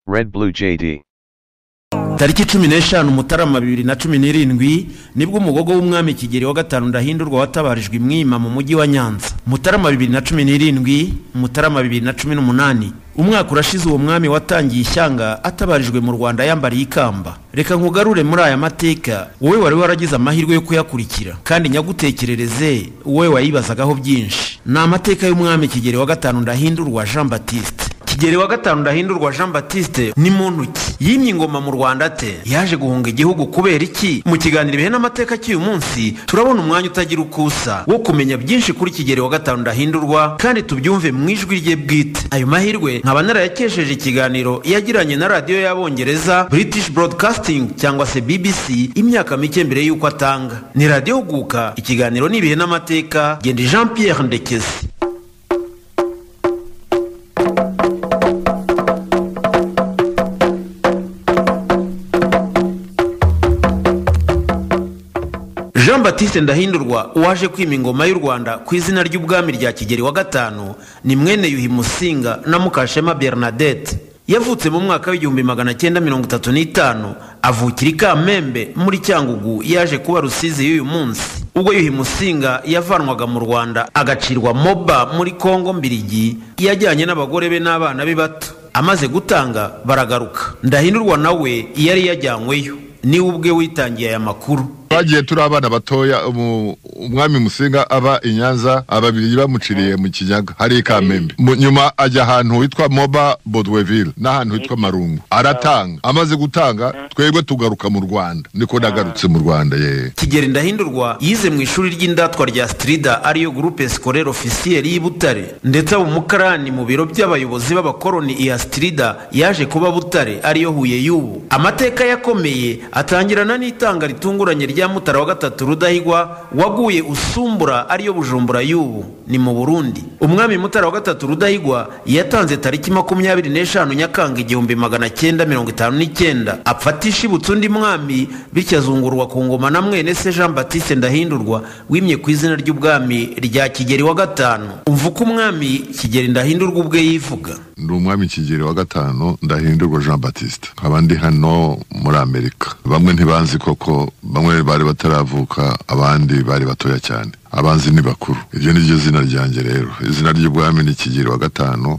Red Blue JD. tariki cumi n'eshanu mutarama bibiri na cumi n'irindwi nibwo umugogo w'umwami kigeli wa gatanu ndahindurwa watabarijwe imwima mu mujyi wa nyanza mutarama bibiri na cumi n'irindwi mutarama bibiri na cumi n'umunani umwaka urashize uwo mwami watangiye ishyanga atabarijwe mu rwanda yambariye ikamba reka nkugarure muri aya mateka wowe wari waragize amahirwe yo kuyakurikira kandi nyagutekerereze wowe wayibazagaho byinshi ni amateka y'umwami kigeli wa gatanu ndahindurwa jean batiste kigeli wa gatanu ndahindurwa jean batiste ni muntu ki yimye ingoma mu rwanda ate yaje guhunga igihugu kubera iki mu kiganiro ibihe n'amateka cy'uyu munsi turabona umwanya utagira uko usa wo kumenya byinshi kuri kigeli wa gatanu ndahindurwa kandi tubyumve mu ijwi rye bwite ayo mahirwe nkaba narayakesheje ikiganiro yagiranye na radiyo y'abongereza british broadcasting cyangwa se bbc imyaka mike mbere y'uko atanga ni radiyo huguka ikiganiro n'ibihe n'amateka genda jean pierre ndekezi jean batiste ndahindurwa waje kwima ingoma y'u rwanda ku izina ry'ubwami rya kigeli wa gatanu ni mwene yuhi musinga na mukashema bernadette yavutse mu mwaka w'igihumbi magana cyenda mirongo itatu n'itanu avukira i kamembe muri cyangugu yaje kuba rusizi y'uyu munsi ubwo yuhi musinga yavanwaga mu rwanda agacirwa moba muri kongo mbirigi yajyanye n'abagore be n'abana be bato amaze gutanga baragaruka ndahindurwa nawe yari yajyanyweyo niwe ubwe witangiye aya makuru twagiye turi abana batoya umu- umwami musinga aba i nyanza ababiri bamuciriye mu kinyaga hari i kamembe Mu- nyuma ajya ahantu hitwa moba bodweville n'ahantu hitwa marungu aratanga amaze gutanga twebwe tugaruka mu rwanda niko nagarutse mu rwanda ye kigeli ndahindurwa yize mu ishuri ry'indatwa rya strida ariyo gurupe sikorere ofisiyeri y'i butare ndetse aba umukarani mu biro by'abayobozi b'abakoroni iya strida yaje kuba butare ariyo huye y'ubu amateka yakomeye atangirana n'itanga ritunguranye rya mutara wa gatatu rudahigwa waguye usumbura ariyo bujumbura y'ubu ni mu burundi umwami mutara wa gatatu rudahigwa yatanze tariki makumyabiri n'eshanu nyakanga igihumbi magana cyenda mirongo itanu n'icyenda apfatisha ibutse undi mwami bityo azungurwa ku ngoma na mwene se jean batiste ndahindurwa wimye ku izina ry'ubwami rya kigeli wa gatanu umva uko umwami kigeli ndahindurwa ubwe yivuga ndi umwami kigeri wa gatanu ndahindurwa jean batiste nkaba ndi hano muri amerika bamwe ntibanzi koko bamwe bari bataravuka abandi bari batoya cyane abanzi ni bakuru iryo ni ryo zina ryanjye rero izina ry'ubwami ni kigeri wa gatanu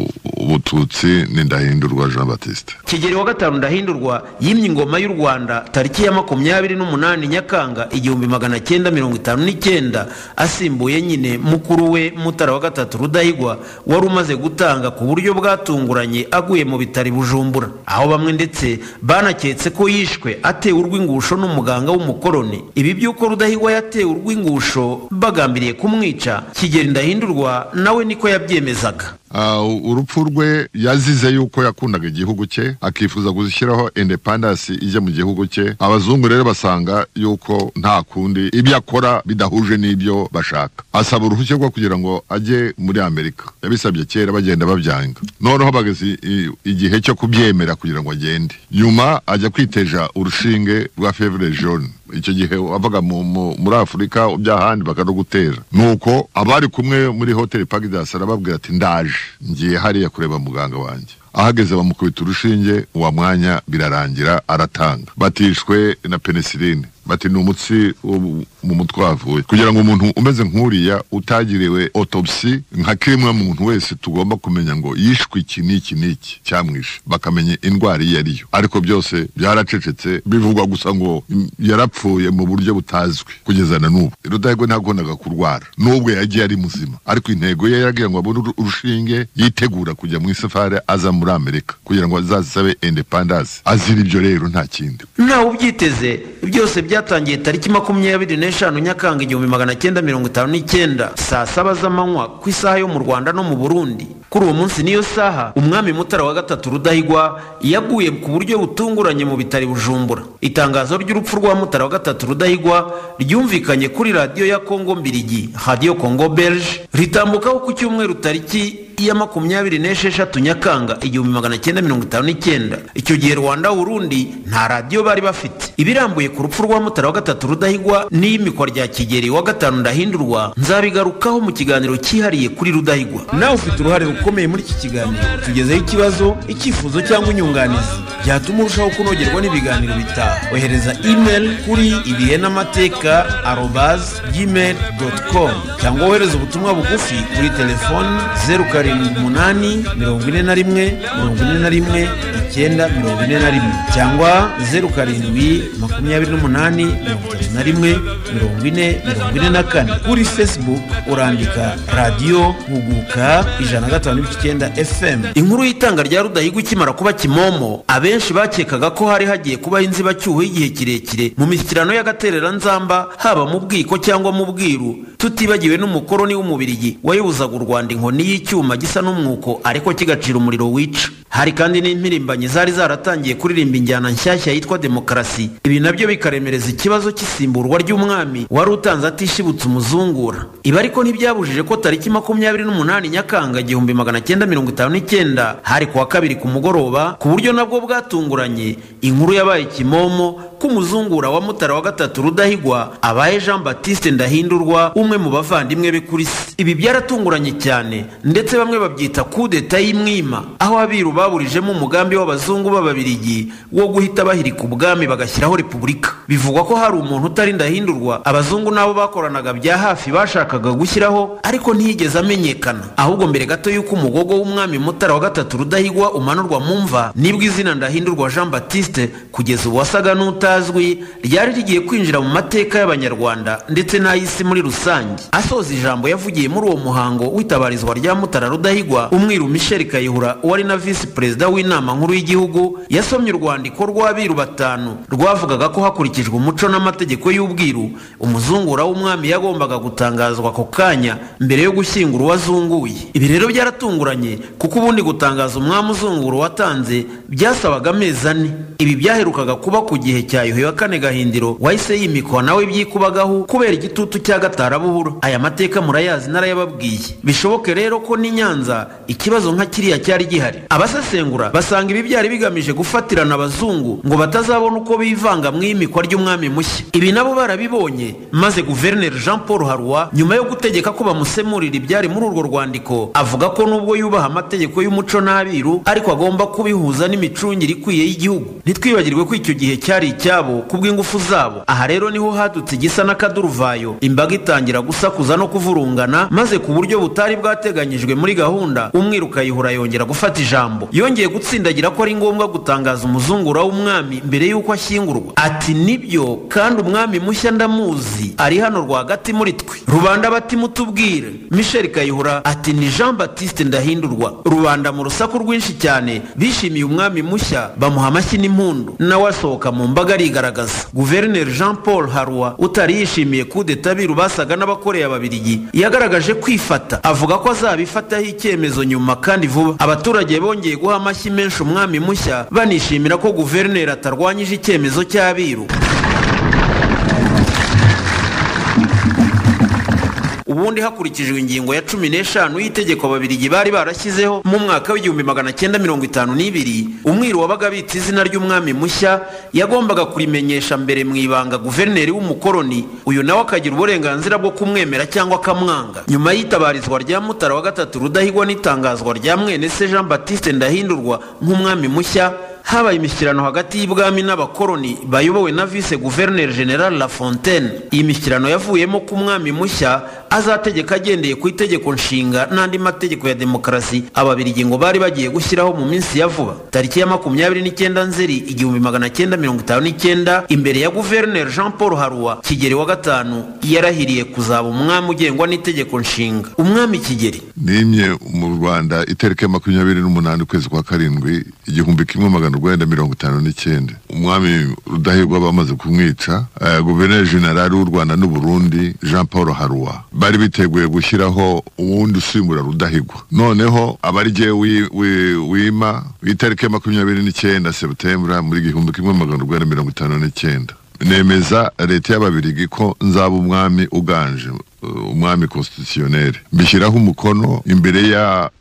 ry'ubututsi ni ndahindurwa jean batiste kigeli wa gatanu ndahindurwa yimye ingoma y'u rwanda tariki ya makumyabiri n'umunani nyakanga igihumbi magana cyenda mirongo itanu n'icyenda asimbuye nyine mukuru we mutara wa gatatu rudahigwa wari umaze gutanga ku buryo bwatunguranye aguye mu bitaro i bujumbura aho bamwe ndetse banaketse ko yishwe atewe urw'ingusho n'umuganga w'umukoroni ibi by'uko rudahigwa yatewe urw'ingusho bagambiriye kumwica kigeli ndahindurwa nawe niko yabyemezaga Ah, urupfu rwe yazize yuko yakundaga igihugu cye akifuza gushyiraho independence ijya mu gihugu cye abazungu rero basanga yuko nta kundi ibyo akora bidahuje n'ibyo bashaka asaba uruhushya rwo kugira ngo ajye muri amerika yabisabye kera bagenda babyanga noneho bageze i- igihe cyo kubyemera kugira ngo agende nyuma ajya kwiteja urushinge rwa fevre jaune icyo gihe wavaga mu- mu- muri afurika by'ahandi bakanagutera nuko abari kumwe muri hoteli pagidasi arababwira ati ndaje ngiye hariya kureba muganga wanjye ahageze bamukubita urushinge uwa mwanya birarangira aratanga batishwe na penisiline bati ni umutsi wo mu- mu mutwe wavuye kugira ngo umuntu umeze nk'uriya utagiriwe otopsi nka kimwe muntu wese tugomba kumenya ngo yishwe iki n'iki n'iki cyamwishe bakamenya indwara iyo ariyo ariko byose byaracecetse bivugwa gusa ngo mm, yarapfuye mu buryo butazwi kugeza na n'ubu rudahigwa ntakundaga kurwara n'ubwo yagiye ari muzima ariko intego ye yaragira ngo abone uru- urushinge yitegura kujya mu isafari aza muri amerika kugira ngo azasabe independence azira ibyo rero nta kindi ntawe ubyiteze byose byatangiye tariki makumyabiri n'eshanu nyakanga igihumbi magana cyenda mirongo itanu n'icyenda saa saba z'amanywa ku isaha yo mu rwanda no mu burundi kuri uwo munsi niyo saha umwami mutara wa gatatu rudahigwa yaguye ku buryo butunguranye mu bitari bujumbura itangazo ry'urupfu rwa mutara wa gatatu rudahigwa ryumvikanye kuri radiyo ya kongo mbirigi radiyo kongo belge ritambukaho ku cyumweru tariki iya makumyabiri n'esheshatu nyakanga igihumbi magana cyenda mirongo itanu n'icyenda icyo gihe rwanda burundi nta radiyo bari bafite ibirambuye ku rupfu rwa mutara wa gatatu rudahigwa n'iyimikwa rya kigeri wa gatanu ndahindurwa nzabigarukaho mu kiganiro cyihariye kuri rudahigwa nawe ufite uruhare ukomeye muri iki kiganiro tugezeho ikibazo icyifuzo cyangwa inyunganizi byatuma urushaho kunogerwa n'ibiganiro bitaha ohereza email kuri ibihe n'amateka arobazi gmail doti komu cyangwa wohereze ubutumwa bugufi kuri telefoni zeru karindwi umunani mirongo ine na rimwe mirongo ine na rimwe icyenda mirongo ine na rimwe cyangwa zeru karindwi makumyabiri n'umunani mirongo itatu na rimwe mirongo ine mirongo ine na kane kuri facebook urandika radiyo huguka ijana na gatanu n'ibice icyenda fm inkuru y'itanga rya rudahigwa ikimara kuba kimomo abenshi bakekaga ko hari hagiye kubaho inzibacyuho y'igihe kirekire mu mishyikirano y'agatereranzamba haba mu bwiko cyangwa mu bwiru tutibagiwe n'umukoroni w'umubirigi wayobozaga u rwanda inkoni y'icyuma gisa n'umwuko ariko kigacira umuriro wica hari kandi n'impirimbanyi zari zaratangiye kuririmba injyana nshyashya yitwa demokarasi ibi nabyo bikaremereza ikibazo cy'isimburwa ry'umwami wari utanze atishibutse umuzungura ibi ariko ntibyabujije ko tariki makumyabiri n'umunani nyakanga igihumbi magana cyenda mirongo itanu n'icyenda hari kuwa kabiri ku mugoroba ku buryo nabwo bwatunguranye inkuru yabaye kimomo ko umuzungura wa mutara wa gatatu rudahigwa abaye jean batiste ndahindurwa umwe mu bavandimwe be kuri si ibi byaratunguranye cyane ndetse bamwe babyita kudeta y'imwima aho abiru baburijemo umugambi w'abazungu b'ababirigi wo guhita bahirika ubwami bagashyiraho repubulika bivugwa ko hari umuntu utari ndahindurwa abazungu n'abo bakoranaga bya hafi bashakaga gushyiraho ariko ntiyigeze amenyekana ahubwo mbere gato y'uko umugogo w'umwami mutara wa gatatu rudahigwa umanurwa mu mva nibwo izina ndahindurwa jean batiste kugeza ubu wasaga n'uta ritazwi ryari rigiye kwinjira mu mateka y'abanyarwanda ndetse n'ay'isi muri rusange asoza ijambo yavugiye muri uwo muhango w'itabarizwa rya mutara rudahigwa umwiru michel kayihura wari na visi perezida w'inama nkuru y'igihugu yasomye urwandiko rw'abiru batanu rwavugaga ko hakurikijwe umuco n'amategeko y'ubwiru umuzungura w'umwami yagombaga gutangazwa ako kanya mbere yo gushyingura uwazunguye ibi rero byaratunguranye kuko ubundi gutangaza umwami uzungura watanze byasabaga amezi ane ibi byaherukaga kuba ku gihe cya yuhi wa kane gahindiro wahise yimikwa nawe byikubagaho kubera igitutu cya gatarabuhura aya mateka murayazi narayababwiye bishoboke rero ko n'i nyanza ikibazo nka kiriya cyari gihari abasesengura basanga ibi byari bigamije gufatirana abazungu ngo batazabona uko bivanga mu imikwa ry'umwami mushya ibi nabo barabibonye maze guverineri jean paul harwa nyuma yo gutegeka ko bamusemurira ibyari muri urwo rwandiko avuga ko nubwo yubaha amategeko y'umuco n'abiru ariko agomba kubihuza n'imicungire ikwiye y'igihugu ntitwibagirwe ko icyo gihe cyari icya cyabo kubw'ingufu zabo aha rero niho hadutse igisa n'akaduruvayo imbaga itangira gusakuza no kuvurungana maze ku buryo butari bwateganyijwe muri gahunda umwiruka yihura yongera gufata ijambo yongeye gutsindagira ko ari ngombwa gutangaza umuzungura w'umwami mbere y'uko ashyingurwa ati nibyo kandi umwami mushya ndamuzi ari hano rwagati muri twe rubanda bati mutubwire michel kayihura ati ni jean batiste ndahindurwa rubanda mu rusaku rwinshi cyane bishimiye umwami mushya bamuha amashyi n'impundu nawe asohoka mu mbaga arigaragaza guverineri jean paul harwa utari yishimiye kudeta abiru basaga n'abakoreye ababirigi yagaragaje kwifata avuga ko azabifataho icyemezo nyuma kandi vuba abaturage bongeye guha amashyi menshi umwami mushya banishimira ko guverineri atarwanyije icyemezo cy'abiru ubundi hakurikijwe ingingo ya cumi n'eshanu y'itegeko ababirigi bari barashyizeho mu mwaka w'igihumbi magana cyenda mirongo itanu n'ibiri umwiru wabaga abitse izina ry'umwami mushya yagombaga kurimenyesha mbere mu ibanga guverineri w'umukoroni uyu nawe akagira uburenganzira bwo kumwemera cyangwa akamwanga nyuma y'itabarizwa rya mutara wa gatatu rudahigwa n'itangazwa rya mwene se jean batiste ndahindurwa nk'umwami mushya habaye imishyikirano hagati y'ibwami n'abakoroni bayobowe na vice guverineri general lafontaine iyi mishyikirano yavuyemo ko umwami mushya azategeka agendeye ku itegeko nshinga n'andi mategeko ya demokarasi ababirigi ngo bari bagiye gushyiraho mu minsi ya vuba tariki ya makumyabiri n'icyenda nzeri igihumbi magana cyenda mirongo itanu n'icyenda imbere ya guverineri jean paul haruwa kigeri wa gatanu yarahiriye kuzaba umwami ugengwa n'itegeko nshinga umwami kigeri nimye mu rwanda itariki ya makumyabiri n'umunani ukwezi kwa karindwi igihumbi kimwe magana urwenda mirongo itanu n'icyenda umwami rudahigwa bamaze kumwica eh, guverineri jenerali w'u rwanda n'uburundi jean paul haruwa bari biteguye gushyiraho uwundi usimbura rudahigwa noneho abarigiye wima itariki ya makumyabiri n'icyenda seputembura muri igihumbi kimwe magana urwanda mirongo itanu n'icyenda nemeza leta y'ababirigi ko nzaba umwami uganje umwami constitutionnel mbishyiraho umukono imbere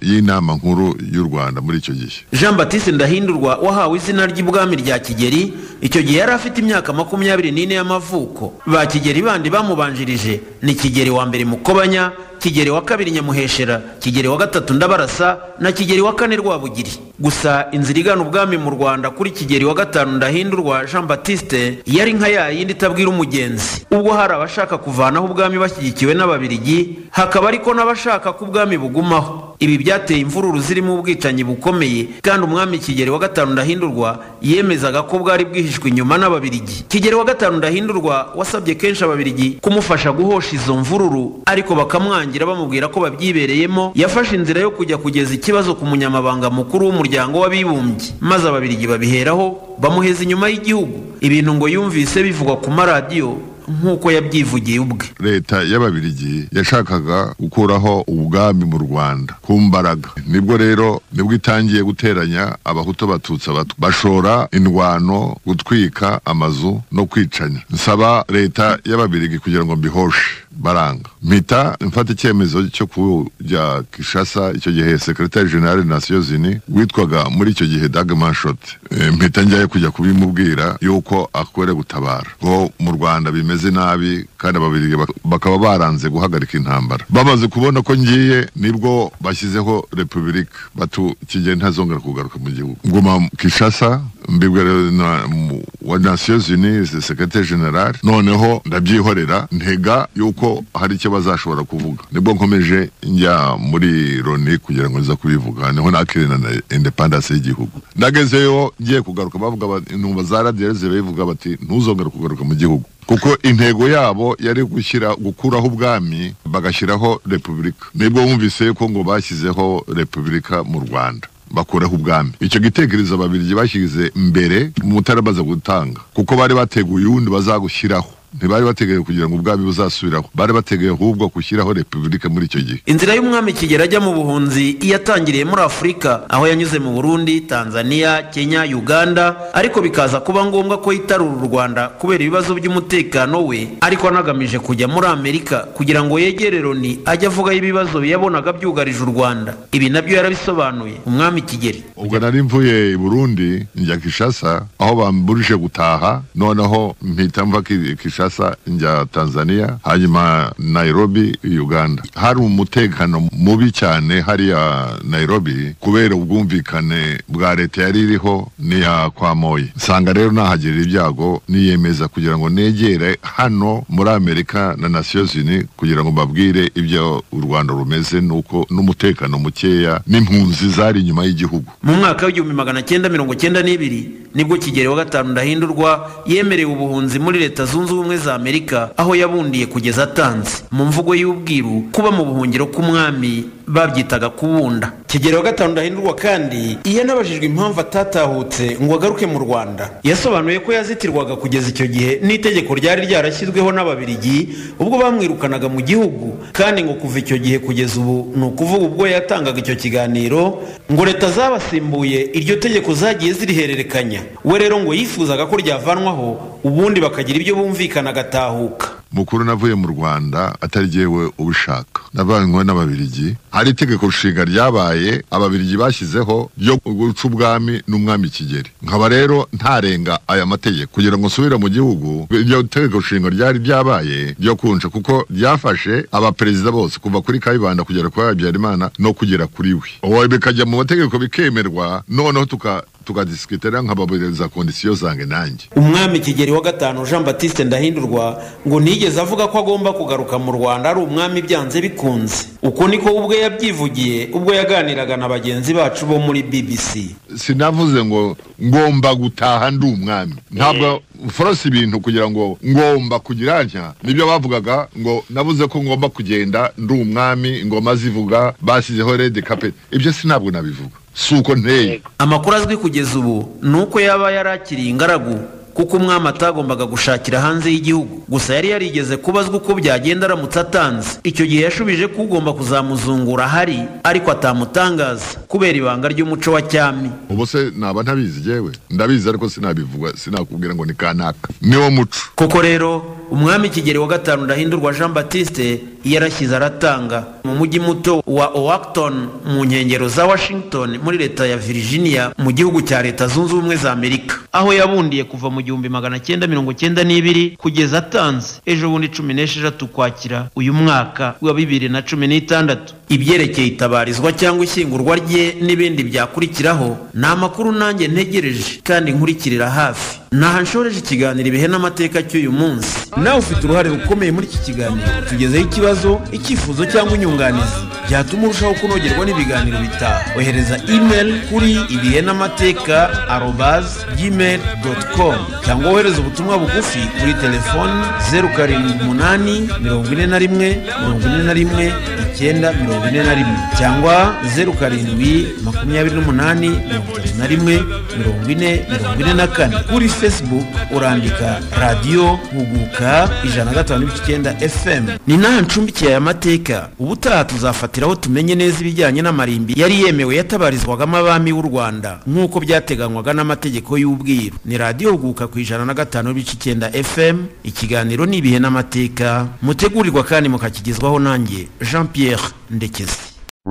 y'inama nkuru y'u rwanda muri icyo gihe jean batiste ndahindurwa wahawe izina ry'ibwami rya kigeri icyo gihe yari afite imyaka makumyabiri n'ine y'amavuko ba kigeli bandi bamubanjirije ni kigeli wa mbere mukobanya kigeli wa kabiri nyamuheshera kigeli wa gatatu ndabarasa na kigeli wa kane rwabugiri gusa inzira igana ubwami mu rwanda kuri kigeli wa gatanu ndahindurwa jean batiste yari nka ya yindi itabwira umugenzi ubwo hari abashaka kuvanaho ubwami bashyigikiwe n'ababirigi hakaba ariko n'abashaka ko ubwami bugumaho ibi byateye imvururu zirimo ubwicanyi bukomeye kandi umwami kigeli wa gatanu ndahindurwa yemezaga ko bwari bwihishwe inyuma n'ababirigi kigeli wa gatanu ndahindurwa wasabye kenshi ababirigi kumufasha guhosha izo mvururu ariko bakamwangira bamubwira ko babyibereyemo yafashe inzira yo kujya kugeza ikibazo ku munyamabanga mukuru w'umuryango w'abibumbye maze ababirigi babiheraho bamuheza inyuma y'igihugu ibintu ngo yumvise bivugwa ku maradiyo nk'uko yabyivugiye ubwe leta y'ababirigi yashakaga gukuraho ubwami mu rwanda ku mbaraga nibwo rero nibwo itangiye guteranya abahutu abatutsi abatwa bashora indwano gutwika amazu no kwicanya nsaba leta y'ababirigi kugira ngo mbihoshe baranga mpita mfata icyemezo cyo kujya kishasa icyo gihe sekretari generale nasiyo zini witwaga muri icyo gihe dag manshot E, mpita njyayo kujya kubimubwira yuko akwere gutabara ngo mu rwanda bimeze nabi kandi ababirigi bak- bakaba baranze guhagarika intambara bamaze kubona ko ngiye nibwo bashyizeho repubulika batu kigiye ntazongera kugaruka mu gihugu nguma kishasa mbibwe rero na- mu- wa nasiyo zini sekretari generale noneho ndabyihorera ntega yuko hari icyo bazashobora kuvuga nibwo nkomeje njya muri loni kugira ngo nza kubivuga niho nakirina na independence y'igihugu ndagezeyo ngiye kugaruka bavuga bati- intumva za radiyerize bivuga bati ntuzongere kugaruka mu gihugu kuko intego yabo yari gushyira gukuraho ubwami bagashyiraho repubulika nibwo wumvise ko ngo bashyizeho repubulika mu rwanda bakuraho ubwami icyo gitekerezo ababirigi bashyize mbere mutaramaze gutanga kuko bari bateguye uwundi bazagushyiraho ntibari bateguye kugira ngo ubwami buzasubiraho bari bateguye ahubwo gushyiraho repubulika muri icyo gihe inzira y'umwami kigeli ajya mu buhunzi yatangiriye muri afurika aho yanyuze mu burundi tanzania kenya uganda ariko bikaza kuba ngombwa ko yitarura u rwanda kubera ibibazo by'umutekano we ariko anagamije kujya muri amerika kugira ngo yegere loni ajye avugaho ibibazo yabonaga byugarije u rwanda ibi nabyo yarabisobanuye umwami kigeli ubwo nari mvuye i burundi njya kishasa aho bamburije gutaha noneho mpita mva ki- kishasa njya tanzania hanyuma nairobi uganda hari umutekano mubi cyane hariya nairobi kubera ubwumvikane bwa leta yari iriho n'iya kwa moyi nsanga rero nahagirira ibyago niyemeza kugira ngo negere hano muri amerika na nasiyo zini kugira ngo mbabwire ibyo u rwanda rumeze nuko n'umutekano mukeya n'impunzi zari inyuma y'igihugu mu mwaka w'igihumbi magana cyenda mirongo cyenda n'ibiri nibwo kigeli wa gatanu ndahindurwa yemerewe ubuhunzi muri leta zunze ubumwe za amerika aho yabundiye kugeza atanze mu mvugo y'ubwiru kuba mu buhungiro k'umwami babyitaga kubunda kigeli wa gatanu ndahindurwa kandi iyo anabajijwe impamvu atatahutse ngo agaruke mu rwanda yasobanuye ko yazitirwaga kugeza icyo gihe n'itegeko ryari ryarashyizweho n'ababirigi ubwo bamwirukanaga mu gihugu kandi ngo kuva icyo gihe kugeza ubu ni ukuvuga ubwo yatangaga icyo kiganiro ngo leta zabasimbuye iryo tegeko zagiye zirihererekanya we rero ngo yifuzaga ko ryavanwaho ubundi bakagira ibyo bumvikana agatahuka mukuru navuye mu rwanda atari jyewe ubishaka navanywe n'ababirigi hari itegeko nshinga ryabaye ababirigi bashyizeho ryo guca ubwami n'umwami kigeri nkaba rero ntarenga aya mategeko kugira ngo nsubire mu gihugu iryo tegeko nshinga ryari ryabaye ryo kunca kuko ryafashe abaperezida bose kuva kuri kayibanda kugera kuri habyarimana no kugera kuri we uwo bikajya mu mategeko bikemerwa noneho tuka tukadisikitera nkababwiriza kondisiyo zange nanjye umwami kigeli wa gatanu jean batiste ndahindurwa ngo ntiyigeze avuga ko agomba kugaruka mu rwanda ari umwami byanze bikunze uko niko ubwe yabyivugiye ubwo yaganiraga na bagenzi bacu bo muri bbc sinavuze ngo ngomba gutaha ndi umwami ntabwo forose ibintu kugira ngo ngomba kugira ntya nibyo bavugaga ngo navuze ko ngomba kugenda ndi umwami ingoma zivuga basizeho redi kapeti ibyo sinabwo nabivuga si uko nteye amakuru azwi kugeza ubu ni uko yaba yarakiriye ingaragu kuko umwami atagombaga gushakira hanze y'igihugu gusa yari yarigeze kubazwa uko byagenda aramutse atanze icyo gihe yashubije ko ugomba kuzamuzungura ahari ariko atamutangaza kubera ibanga ry'umuco wa cyami ubu se naba ntabizi yewe ndabizi ariko sinabivuga sinakubwira ngo ni kanaka niwo muco koko rero umwami kigeli wa gatanu ndahindurwa jean batiste yarashyize aratanga mu mujyi muto wa owakton mu nkengero za washington muri leta ya virginia mu gihugu cya leta zunze ubumwe za amerika aho yabundiye kuva mu gihumbi magana cyenda mirongo cyenda n'ibiri kugeza atanze ejo bundi cumi n'esheshatu kwakira uyu mwaka wa bibiri na cumi n'itandatu ibyerekeye itabarizwa cyangwa ishyingurwa rye n'ibindi byakurikiraho ni amakuru nanjye ntegereje kandi nkurikirira hafi naha nshoreje ikiganiro ibihe n'amateka cy'uyu munsi nawe ufite uruhare rukomeye muri iki kiganiro tugezeho ikibazo icyifuzo cyangwa inyunganizi byatuma urushaho kunogerwa n'ibiganiro bitaha ohereza email kuri ibihe n'amateka arobazi gmail doti komu cyangwa wohereze ubutumwa bugufi kuri telefoni zeru karindwi umunani mirongo ine na rimwe mirongo ine na rimwe icyenda mirongo ine na rimwe cyangwa zeru karindwi makumyabiri n'umunani mirongo itatu na rimwe mirongo ine mirongo ine na kane kuri facebook urandika radiyo huguka ijana na gatanu n'ibice icyenda fm ni nawe ncumbikiye aya mateka ubutaha tuzafatiraho tumenye neza ibijyanye n'amarimbi yari yemewe yatabarizwagamo abami b'u rwanda nk'uko byateganywaga n'amategeko y'ubwiru ni radiyo huguka ku ijana na gatanu n'ibice icyenda fm ikiganiro ni ibihe n'amateka mutegurirwa kandi mukakigezwaho nanjye jean pierre ndekezi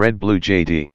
Red Blue JD.